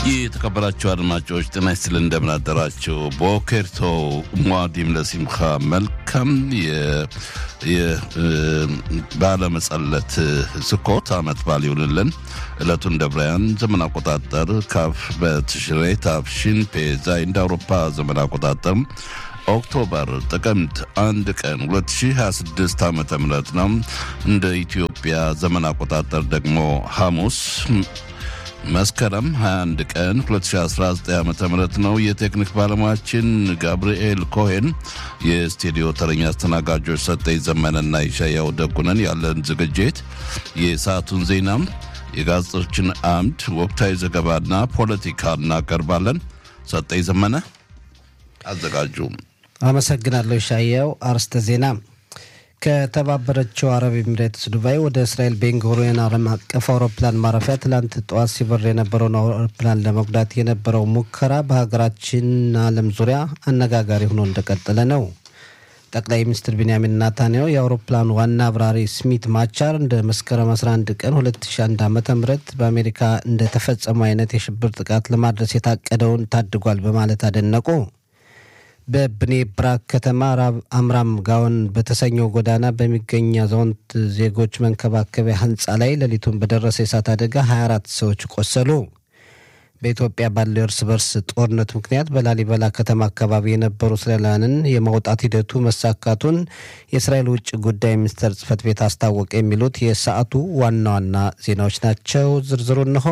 የተከበራችሁ አድማጮች ጤና ይስጥልን፣ እንደምን አደራችሁ። ቦኬርቶ ሟዲም ለሲምካ መልካም ባለመጸለት ስኮት አመት በዓል ይሁንልን። ዕለቱን እንደ ብራያን ዘመን አቆጣጠር ካፍ በትሽሬ ታፍሺን ፔዛይ እንደ አውሮፓ ዘመን አቆጣጠር ኦክቶበር ጥቅምት አንድ ቀን 2026 ዓ ም ነው። እንደ ኢትዮጵያ ዘመን አቆጣጠር ደግሞ ሐሙስ መስከረም 21 ቀን 2019 ዓ ም ነው። የቴክኒክ ባለሙያችን ጋብርኤል ኮሄን፣ የስቱዲዮ ተረኛ አስተናጋጆች ሰጠኝ ዘመነና ይሻያው ደጉነን። ያለን ዝግጅት የሰዓቱን ዜና፣ የጋዜጦችን አምድ፣ ወቅታዊ ዘገባና ፖለቲካ እናቀርባለን። ሰጠኝ ዘመነ አዘጋጁ። አመሰግናለሁ ሻያው። አርስተ ዜና ከተባበረችው አረብ ኤሚሬትስ ዱባይ ወደ እስራኤል ቤንጉሪዮን ዓለም አቀፍ አውሮፕላን ማረፊያ ትላንት ጠዋት ሲበር የነበረውን አውሮፕላን ለመጉዳት የነበረው ሙከራ በሀገራችን ዓለም ዙሪያ አነጋጋሪ ሆኖ እንደቀጠለ ነው። ጠቅላይ ሚኒስትር ቢንያሚን ናታንያሁ የአውሮፕላኑ ዋና አብራሪ ስሚት ማቻር እንደ መስከረም 11 ቀን 2001 ዓ ም በአሜሪካ እንደተፈጸመው አይነት የሽብር ጥቃት ለማድረስ የታቀደውን ታድጓል በማለት አደነቁ። በብኔ ብራክ ከተማ ራብ አምራም ጋውን በተሰኘው ጎዳና በሚገኝ አዛውንት ዜጎች መንከባከቢያ ህንፃ ላይ ሌሊቱን በደረሰ የእሳት አደጋ 24 ሰዎች ቆሰሉ። በኢትዮጵያ ባለው እርስ በርስ ጦርነት ምክንያት በላሊበላ ከተማ አካባቢ የነበሩ እስራኤላውያንን የማውጣት ሂደቱ መሳካቱን የእስራኤል ውጭ ጉዳይ ሚኒስቴር ጽህፈት ቤት አስታወቀ። የሚሉት የሰዓቱ ዋና ዋና ዜናዎች ናቸው። ዝርዝሩ እንሆ።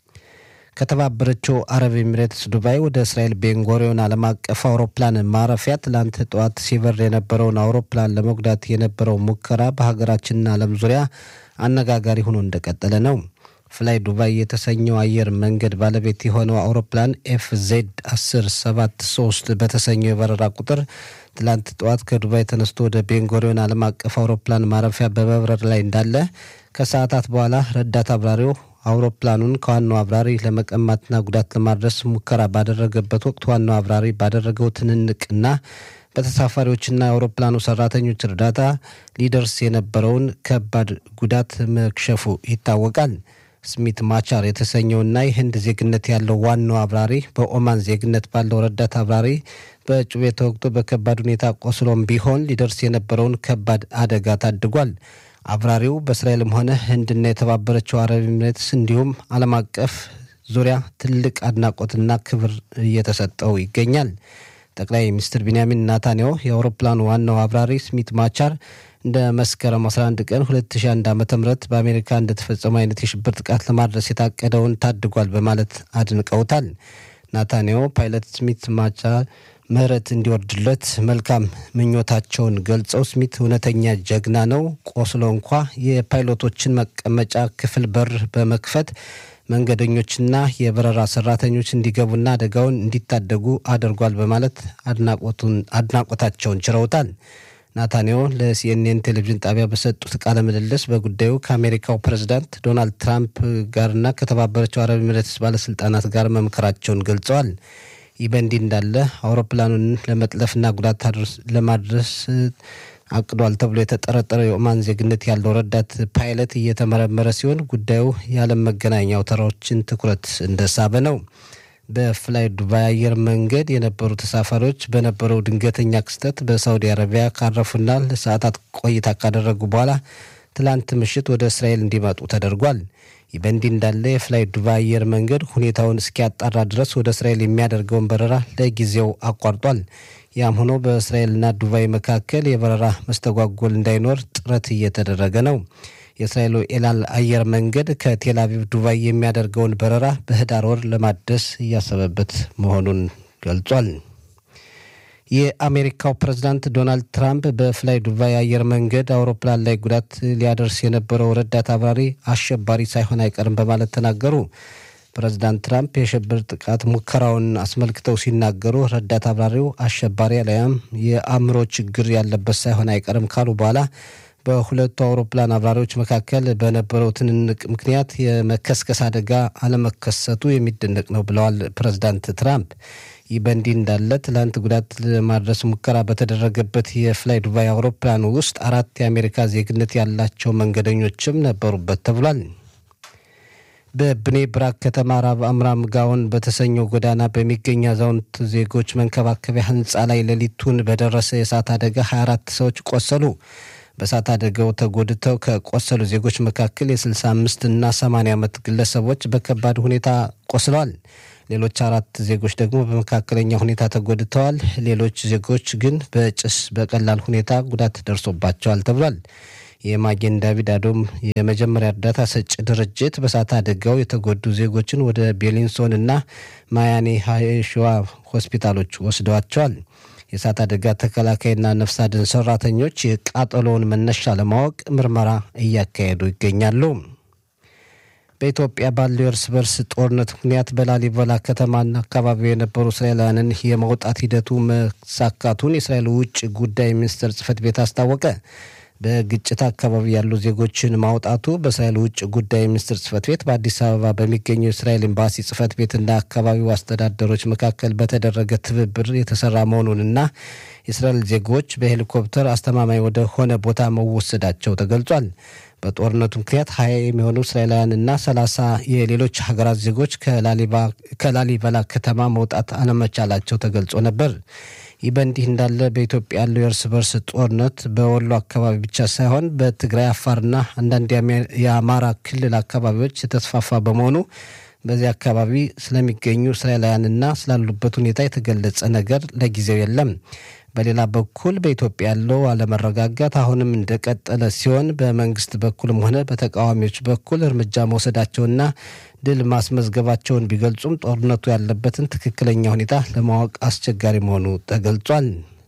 ከተባበረችው አረብ ኤሚሬትስ ዱባይ ወደ እስራኤል ቤንጎሪዮን ዓለም አቀፍ አውሮፕላን ማረፊያ ትላንት ጠዋት ሲበር የነበረውን አውሮፕላን ለመጉዳት የነበረው ሙከራ በሀገራችንና ዓለም ዙሪያ አነጋጋሪ ሆኖ እንደቀጠለ ነው። ፍላይ ዱባይ የተሰኘው አየር መንገድ ባለቤት የሆነው አውሮፕላን ኤፍ ዜድ 1073 በተሰኘው የበረራ ቁጥር ትላንት ጠዋት ከዱባይ ተነስቶ ወደ ቤንጎሪዮን ዓለም አቀፍ አውሮፕላን ማረፊያ በመብረር ላይ እንዳለ ከሰዓታት በኋላ ረዳት አብራሪው አውሮፕላኑን ከዋናው አብራሪ ለመቀማትና ጉዳት ለማድረስ ሙከራ ባደረገበት ወቅት ዋናው አብራሪ ባደረገው ትንንቅና በተሳፋሪዎችና የአውሮፕላኑ ሰራተኞች እርዳታ ሊደርስ የነበረውን ከባድ ጉዳት መክሸፉ ይታወቃል። ስሚት ማቻር የተሰኘውና የህንድ ዜግነት ያለው ዋናው አብራሪ በኦማን ዜግነት ባለው ረዳት አብራሪ በጩቤ ተወግቶ በከባድ ሁኔታ ቆስሎም ቢሆን ሊደርስ የነበረውን ከባድ አደጋ ታድጓል። አብራሪው በእስራኤልም ሆነ ህንድና የተባበረችው አረብ ኤሚሬትስ እንዲሁም ዓለም አቀፍ ዙሪያ ትልቅ አድናቆትና ክብር እየተሰጠው ይገኛል። ጠቅላይ ሚኒስትር ቢንያሚን ናታንያሁ የአውሮፕላኑ ዋናው አብራሪ ስሚት ማቻር እንደ መስከረም 11 ቀን 2001 ዓ ም በአሜሪካ እንደተፈጸመ አይነት የሽብር ጥቃት ለማድረስ የታቀደውን ታድጓል በማለት አድንቀውታል። ናታንያሁ ፓይለት ስሚት ማቻር ምህረት እንዲወርድለት መልካም ምኞታቸውን ገልጸው ስሚት እውነተኛ ጀግና ነው፣ ቆስሎ እንኳ የፓይሎቶችን መቀመጫ ክፍል በር በመክፈት መንገደኞችና የበረራ ሰራተኞች እንዲገቡና አደጋውን እንዲታደጉ አድርጓል በማለት አድናቆታቸውን ችረውታል። ናታንያሁ ለሲኤንኤን ቴሌቪዥን ጣቢያ በሰጡት ቃለ ምልልስ በጉዳዩ ከአሜሪካው ፕሬዝዳንት ዶናልድ ትራምፕ ጋርና ከተባበረችው አረብ ኤሚሬትስ ባለስልጣናት ጋር መምከራቸውን ገልጸዋል። ይህ በእንዲህ እንዳለ አውሮፕላኑን ለመጥለፍና ጉዳት ለማድረስ አቅዷል ተብሎ የተጠረጠረው የኦማን ዜግነት ያለው ረዳት ፓይለት እየተመረመረ ሲሆን ጉዳዩ የዓለም መገናኛ አውታሮችን ትኩረት እንደሳበ ነው። በፍላይ ዱባይ አየር መንገድ የነበሩ ተሳፋሪዎች በነበረው ድንገተኛ ክስተት በሳውዲ አረቢያ ካረፉና ለሰዓታት ቆይታ ካደረጉ በኋላ ትላንት ምሽት ወደ እስራኤል እንዲመጡ ተደርጓል። ይህ በእንዲህ እንዳለ የፍላይ ዱባይ አየር መንገድ ሁኔታውን እስኪያጣራ ድረስ ወደ እስራኤል የሚያደርገውን በረራ ለጊዜው አቋርጧል። ያም ሆኖ በእስራኤልና ዱባይ መካከል የበረራ መስተጓጎል እንዳይኖር ጥረት እየተደረገ ነው። የእስራኤሉ ኤላል አየር መንገድ ከቴል አቪቭ ዱባይ የሚያደርገውን በረራ በህዳር ወር ለማደስ እያሰበበት መሆኑን ገልጿል። የአሜሪካው ፕሬዝዳንት ዶናልድ ትራምፕ በፍላይ ዱባይ አየር መንገድ አውሮፕላን ላይ ጉዳት ሊያደርስ የነበረው ረዳት አብራሪ አሸባሪ ሳይሆን አይቀርም በማለት ተናገሩ። ፕሬዝዳንት ትራምፕ የሽብር ጥቃት ሙከራውን አስመልክተው ሲናገሩ ረዳት አብራሪው አሸባሪ አሊያም የአእምሮ ችግር ያለበት ሳይሆን አይቀርም ካሉ በኋላ በሁለቱ አውሮፕላን አብራሪዎች መካከል በነበረው ትንንቅ ምክንያት የመከስከስ አደጋ አለመከሰቱ የሚደነቅ ነው ብለዋል ፕሬዝዳንት ትራምፕ። ይህ በእንዲህ እንዳለ ትላንት ጉዳት ለማድረስ ሙከራ በተደረገበት የፍላይ ዱባይ አውሮፕላን ውስጥ አራት የአሜሪካ ዜግነት ያላቸው መንገደኞችም ነበሩበት ተብሏል። በብኔ ብራክ ከተማ ራብ አምራም ጋውን በተሰኘው ጎዳና በሚገኝ አዛውንት ዜጎች መንከባከቢያ ህንፃ ላይ ሌሊቱን በደረሰ የእሳት አደጋ 24 ሰዎች ቆሰሉ። በእሳት አደጋው ተጎድተው ከቆሰሉ ዜጎች መካከል የ65 እና 80 ዓመት ግለሰቦች በከባድ ሁኔታ ቆስለዋል። ሌሎች አራት ዜጎች ደግሞ በመካከለኛ ሁኔታ ተጎድተዋል። ሌሎች ዜጎች ግን በጭስ በቀላል ሁኔታ ጉዳት ደርሶባቸዋል ተብሏል። የማጌን ዳቪድ አዶም የመጀመሪያ እርዳታ ሰጪ ድርጅት በእሳት አደጋው የተጎዱ ዜጎችን ወደ ቤሊንሶን እና ማያኔ ሀሸዋ ሆስፒታሎች ወስደዋቸዋል። የእሳት አደጋ ተከላካይና ነፍስ አድን ሰራተኞች የቃጠሎውን መነሻ ለማወቅ ምርመራ እያካሄዱ ይገኛሉ። በኢትዮጵያ ባለው የእርስ በርስ ጦርነት ምክንያት በላሊበላ ከተማና አካባቢው የነበሩ እስራኤላውያንን የመውጣት ሂደቱ መሳካቱን የእስራኤል ውጭ ጉዳይ ሚኒስቴር ጽህፈት ቤት አስታወቀ። በግጭት አካባቢ ያሉ ዜጎችን ማውጣቱ በእስራኤል ውጭ ጉዳይ ሚኒስትር ጽህፈት ቤት በአዲስ አበባ በሚገኘው የእስራኤል ኤምባሲ ጽህፈት ቤትና አካባቢው አስተዳደሮች መካከል በተደረገ ትብብር የተሰራ መሆኑንና የእስራኤል ዜጎች በሄሊኮፕተር አስተማማኝ ወደ ሆነ ቦታ መወሰዳቸው ተገልጿል። በጦርነቱ ምክንያት ሀያ የሚሆኑ እስራኤላውያንና ሰላሳ የሌሎች ሀገራት ዜጎች ከላሊበላ ከተማ መውጣት አለመቻላቸው ተገልጾ ነበር። ይህ በእንዲህ እንዳለ በኢትዮጵያ ያለው የእርስ በርስ ጦርነት በወሎ አካባቢ ብቻ ሳይሆን በትግራይ፣ አፋርና አንዳንድ የአማራ ክልል አካባቢዎች የተስፋፋ በመሆኑ በዚህ አካባቢ ስለሚገኙ እስራኤላውያንና ስላሉበት ሁኔታ የተገለጸ ነገር ለጊዜው የለም። በሌላ በኩል በኢትዮጵያ ያለው አለመረጋጋት አሁንም እንደቀጠለ ሲሆን በመንግስት በኩልም ሆነ በተቃዋሚዎች በኩል እርምጃ መውሰዳቸውና ድል ማስመዝገባቸውን ቢገልጹም ጦርነቱ ያለበትን ትክክለኛ ሁኔታ ለማወቅ አስቸጋሪ መሆኑ ተገልጿል።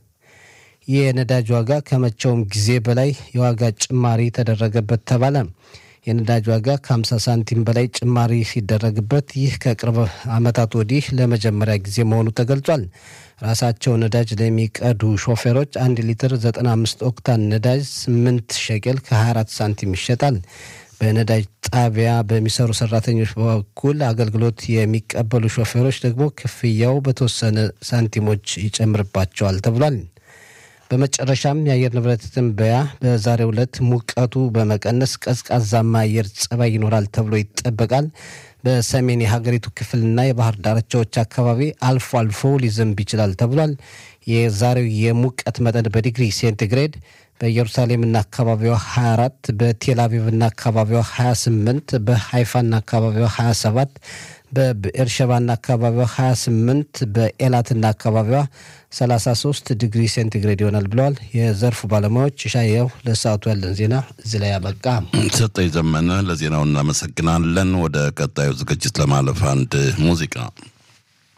የነዳጅ ዋጋ ከመቼውም ጊዜ በላይ የዋጋ ጭማሪ ተደረገበት ተባለ። የነዳጅ ዋጋ ከ50 ሳንቲም በላይ ጭማሪ ሲደረግበት ይህ ከቅርብ ዓመታት ወዲህ ለመጀመሪያ ጊዜ መሆኑ ተገልጿል። ራሳቸው ነዳጅ ለሚቀዱ ሾፌሮች አንድ ሊትር 95 ኦክታን ነዳጅ 8 ሸቄል ከ24 ሳንቲም ይሸጣል። በነዳጅ ጣቢያ በሚሰሩ ሰራተኞች በኩል አገልግሎት የሚቀበሉ ሾፌሮች ደግሞ ክፍያው በተወሰነ ሳንቲሞች ይጨምርባቸዋል ተብሏል። በመጨረሻም የአየር ንብረት ትንበያ በዛሬው ዕለት ሙቀቱ በመቀነስ ቀዝቃዛማ አየር ጸባይ ይኖራል ተብሎ ይጠበቃል። በሰሜን የሀገሪቱ ክፍልና የባህር ዳርቻዎች አካባቢ አልፎ አልፎ ሊዘንብ ይችላል ተብሏል። የዛሬው የሙቀት መጠን በዲግሪ ሴንቲግሬድ በኢየሩሳሌምና አካባቢዋ 24፣ በቴል አቪቭና አካባቢዋ 28፣ በሃይፋና አካባቢዋ 27፣ በብኤርሸባና አካባቢዋ 28፣ በኤላትና አካባቢዋ 33 ዲግሪ ሴንቲግሬድ ይሆናል ብለዋል የዘርፉ ባለሙያዎች። ሻየው ለሰዓቱ ያለን ዜና እዚህ ላይ ያበቃ። ሰጠኝ ዘመነ ለዜናው እናመሰግናለን። ወደ ቀጣዩ ዝግጅት ለማለፍ አንድ ሙዚቃ